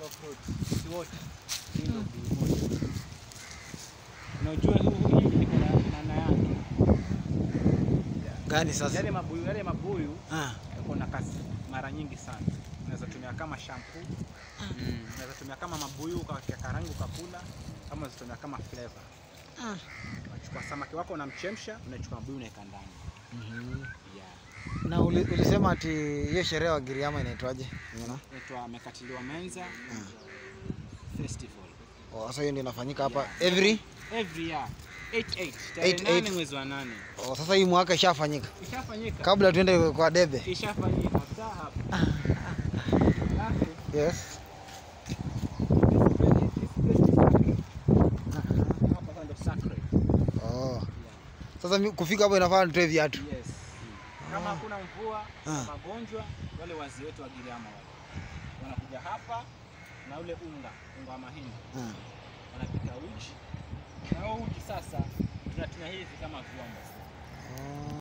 of fruits. Si wote. Hii ndio mbuyu moja. Na ujue huu hii iko na maana yake. Gani sasa? Yale mabuyu, yale mabuyu Ah. yako na kazi mara nyingi sana. Unaweza tumia kama shampoo, unaweza tumia kama mabuyu ukawakia karangi ukakula, kama unaweza tumia kama flavor. Ah. Unachukua samaki wako unamchemsha, unachukua mabuyu unaweka ndani. Mhm. Yeah. Na uli, ulisema ati hiyo sherehe wa Giriama inaitwaje? Unaona? Inaitwa Mekatiliwa Menza Festival. Oh, sasa hiyo ndio inafanyika hapa every Every year. 88 Eight, tarehe eight. nane mwezi wa nane. oh, sasa hii mwaka ishafanyika Ishafanyika. kabla tuende kwa debe. Ishafanyika saa hapa. Alafu, Yes. hapa sasa ndo sacred. Oh. Sasa mi- kufika hapo inafaa nitoe viatu. Yes. Kama hakuna mvua, Ah. magonjwa, wale wazee wetu wa Giriama wale wanakuja hapa na ule unga, unga wa mahindi, Ah. wanapika uji na huo uji sasa tunatumia hivi kama vyombo. Oh.